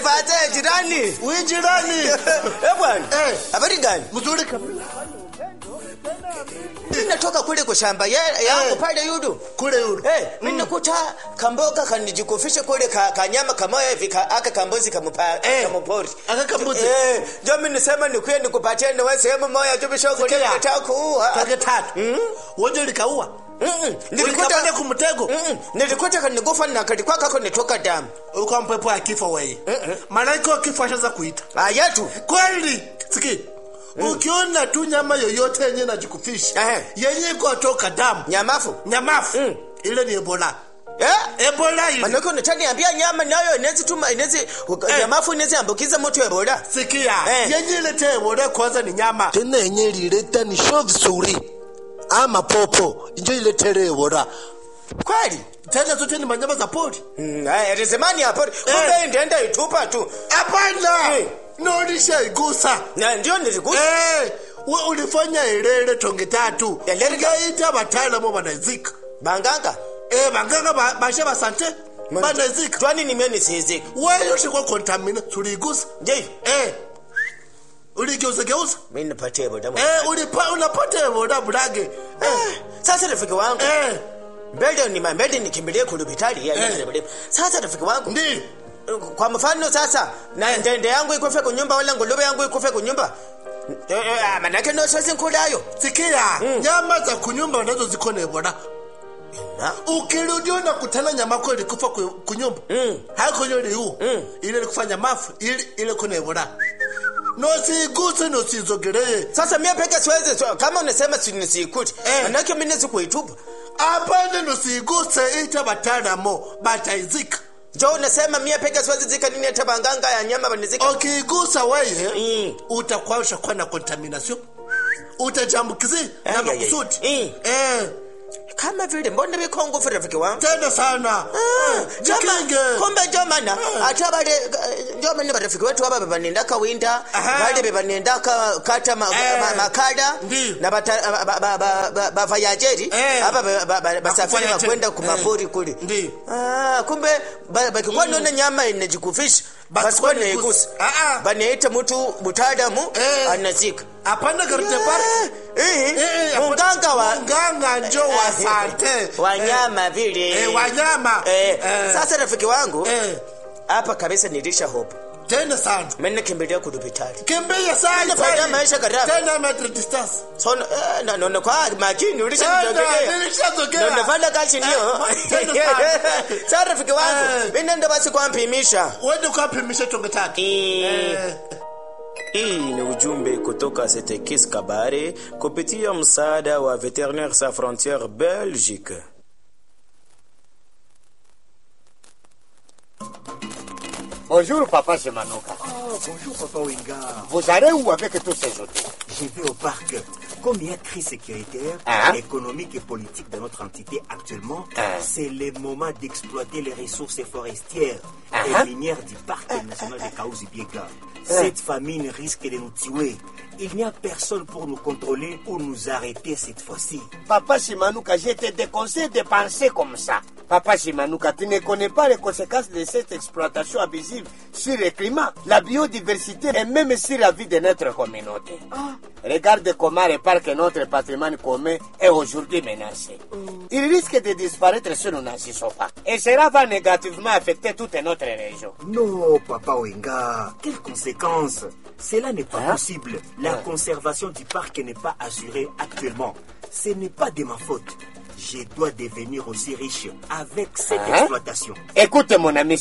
fata jirani. Wewe jirani. Eh bwana. Eh. Habari gani? Mzuri kabisa. Mimi natoka kule kwa shamba ya- yangu pale yudu. Kule yule. Eh, mimi nakuta kamboga kanijikufisha kule ka, kanyama kamoya hivi ka, aka kambozi kamupa Eh. kamupori. Aka kambuzi. Eh, ndio mimi nisema nikuye nikupatie na wewe sehemu moja tu bisho kule Sikia. nataka kuua. Tage tatu. Wewe likaua. Mm-mm. Ulikapata kumtego. Mm-mm. Nilikuta kanigufa na kalikuwa kako nitoka damu. Uko mpepo ya kifo wewe. Malaika wa kifo ashaanza kuita. Ayatu. Kweli. Siki. Ukiona tu nyama yoyote yenye najikufisha Ehe. yenye iko toka damu Nyamafu. nyamafu Mm. ile ni ebola Eh? ebola ile Manake unataniambia nyama nayo inaweza tuma inaweza nyamafu inaweza ambukiza mtu Ebola. sikia Eh. yenye ilete ebola kwanza ni nyama tena yenye ilileta ni sho vizuri ama popo injo iletere ebola Kweli? tena zote ni manyama za pori Mm, haya rezemani hapo. Kumbe ndienda itupa tu. hapana Eh. naonisha igusa Na ndio nilikuta. Eh, we ulifanya ilele tonge tatu Elele ka- ingaita bataalamu banazika Banganga. eh banganga ba- bashe basante banazika Twani nimeni siziki. wewe ushikwa kontamina tuligusa Je, eh uligeuza geuza mimi nipatie Ebola. eh ulipa unapata boda bulage eh Sasa rafiki wangu. eh Mbele ni mbele nikimbilie kulubitali ya Eh. ya- Sasa rafiki wangu. ndi Kwa mfano sasa na ndende yangu ikufe kunyumba wala nguluwe yangu ikufe kunyumba. Eh, eh, manake no sasa nkulayo. sikia nyama za kunyumba nazo ziko na boda Na. ukirudia na kutana nyama kwa ilikufa ku- kunyumba Mm. hako yole hu Mm. ile ilikufanya mafu ile ile kuna boda nosiguse nosizogelee Sasa mimi peke siwezi so, kama unasema si nisikute. Eh. Manake mimi nisikuitupa. apande nosiguse ita bataalamu bataizika Jo unasema mimi peke siwezi zika nini hata banganga ya nyama banizika. ukigusa weye Mm. utakuwa ushakuwa na contamination utajambukizi Ay, na ay, ay. makusudi Mm. eh Kama vile mbona biko ngufu rafiki wangu. tena sana Ah, jikinge jama- kumbe jomana ate abale jomani barafiki wetu aba bebanendaka winda Aha. bale bebanendaka kata ma- Eh. ma- makada Ndiyo. na bata- ba- ba- ba- ba- bavayajeri Eh. aba ba- ba- ba- basafiri Bakufanya bakwenda tena. kumapori kule Ndiyo. Ah, kumbe ba- bakikuwa naona nyama inajikufisha Basi basikuwa kwa naigusa nigusa. Ah, ah. banaita mtu mutaalamu Eh. anazika apana garute park Eh, Eh, munganga wa munganga njo wa sante wanyama vile eh, wanyama Eh, Eh, sasa rafiki wangu eh, hapa kabisa nilisha hope tena sana mimi nakimbilia kudupitali kimbia sana Nafanya sana. maisha gharama. tena metric distance so eh, na naona kwa makini ulisha Tena, nitokea nilishazogea. na nafanya kazi ndio Eh, tena sana. sasa rafiki wangu Eh. mimi nenda basi kwa mpimisha wende ukapimisha tonge tatu Eh, Hii ni ujumbe kutoka Setekis Kabare kupitia msaada wa Veterinaires Sans Frontières Belgique. Bonjour, papa Semanuka. Bonjour Papa Wenga. Vous allez où avec tous ces autres Je vais au parc. Comme il y a crise sécuritaire, Hein? économique et politique dans notre entité actuellement, Hein? c'est le moment d'exploiter les ressources forestières Hein? et minières du parc national de Kaouzi-Biega. Cette famine risque de nous tuer. Il n'y a personne pour nous contrôler ou nous arrêter cette fois-ci. Papa Simanuka, je te déconseille de penser comme ça. Papa Simanuka, tu ne connais pas les conséquences de cette exploitation abusive sur le climat, la biodiversité et même sur la vie de notre communauté. Regarde comment le parc et notre patrimoine commun est aujourd'hui menacé. Il risque de disparaître si nous n'agissons pas. Et cela va négativement affecter toute notre région. Non, Papa Wenga. Quelles conséquences Cela n'est pas Hein possible. La Hein conservation du parc n'est pas assurée actuellement. Ce n'est pas de ma faute. Je dois devenir aussi riche avec cette Hein exploitation. Écoute mon ami